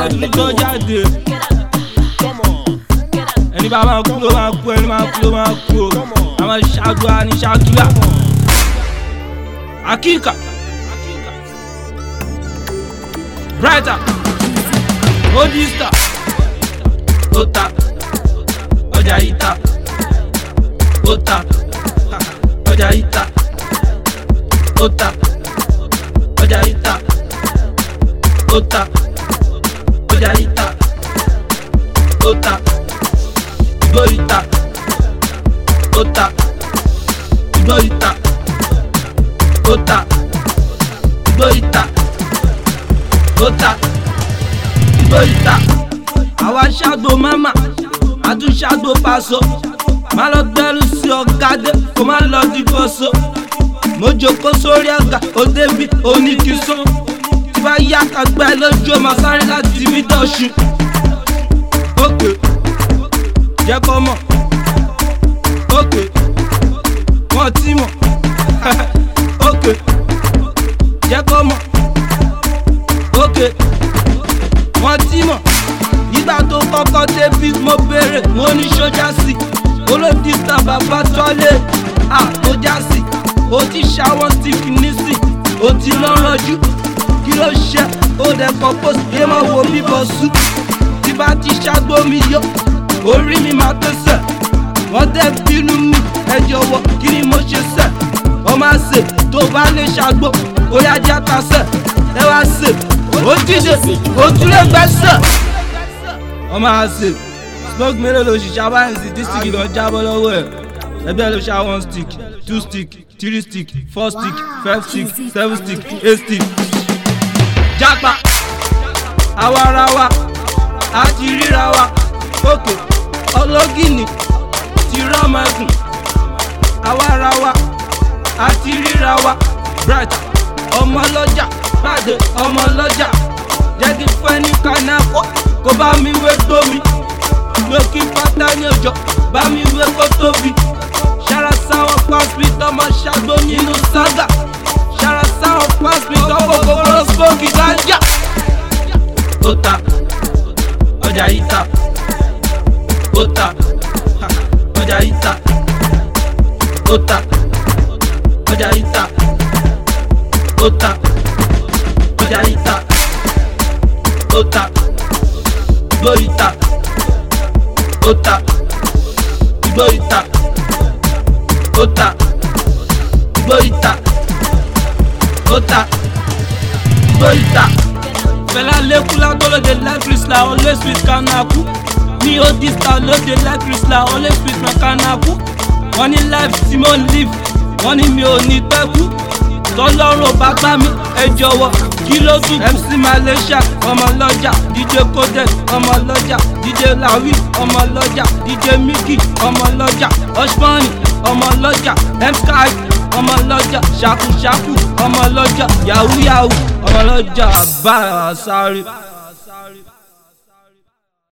ọdún tó jáde ẹni bá máa kú ló máa kú ẹni máa kú ló máa kú o àwọn ṣáàdùá ní ṣáàkìlà akíkà brighter odista ota ọjà ìta ota ọjà ìta ota ọjà ìta ota ọjà ìta ota ìgbóríta ota ìgbóríta ota ìgbóríta ota ìgbóríta. àwa ṣàgbó mama àtúnṣàgbó paṣọ má lọ gbẹrù sí ọ̀gádé kó má lọ dìbò so mo jókòó sórí àga ó débi oníkìsó tí bá yá kagbá ẹ lójú ọmọ sáré láti mí dọ̀ṣun òkè jẹ́ kó mọ̀ òkè wọ́n ti mọ̀ òkè jẹ́ kó mọ̀ òkè wọ́n ti mọ̀ nígbà tó kọ́kọ́ débi mo béèrè mo ní sójà sí olódìsá bàbá tọ́lé àtọ́jà sí ó ti ṣàwọn stick nísìn ó ti lọ́rọ̀jú kí ló ṣe ó dẹ̀ kọ́ post yé máa wo bíbọ̀ sùn tí bá ti ṣàgbó mi yọ orí mi máa tẹ̀sẹ̀ wọ́n dẹ̀ bínú mi ẹ jọ̀wọ́ kí ni mo ṣe sẹ̀ wọ́n máa ṣe tó bá lè ṣàgbó ó yá jẹ́ àtàṣẹ̀ ẹ wá ṣe ó dìde ó tún lè gbẹ́sẹ̀ wọ́n máa ṣe smoke mélòó ló ṣiṣẹ́ abáyẹ̀nsì dísìkì lọ jábọ́ lọ́wọ́ ẹ̀ ẹgbẹ́ ló ṣá one stick two stick three stick four stick five stick seven stick eight stick. jápa àwa ara wa a ti ríra wa òkè ọlọ́gìnì ti rọ́mọ ẹkùn àwa ara wa a ti ríra wa bright ọmọ lọ́jà pàdé ọmọ lọ́jà jẹ́ kí fún ẹni kanáko kó bá mi wé gbómi lókì pátá ní òjò bá mi wé kó tóbi ṣara sáwọn pásítì tọmọ ṣàgbó nínú sága ṣara sáwọn pásítì tọmọ kòkòrò smoke ganja. ó ta ọjà yìí ta ó ta ha, ọjà yìí ta ó ta ọjà yìí ta ó ta ọjà yìí ta ó ta gbóyìí ta ó ta gbóyìí ta ó ta gbóyìí ta ó ta gbóyìí ta. fẹlẹ lẹkùlá gbọlọdẹ lẹkìrìsìlà always with kanaku mi ò dista lóde lẹkìrìsìlà always with my kanaku wọn ní life tí mo ń live wọn ní mi ò ní pẹ́ kú tọ́lọ́run ò bá gbá mi ẹ jọ̀wọ́ kí ló tún kù. mc malaysia ọmọ lọ́jà dj kodet ọmọ lọ́jà dj lawi ọmọ lọ́jà dj miki ọmọ lọ́jà osmani ọmọ lọ́jà msky ọmọ lọ́jà ṣakuṣaku ọmọ lọ́jà yahoo yahoo ọmọ lọ́jà bá a sáré.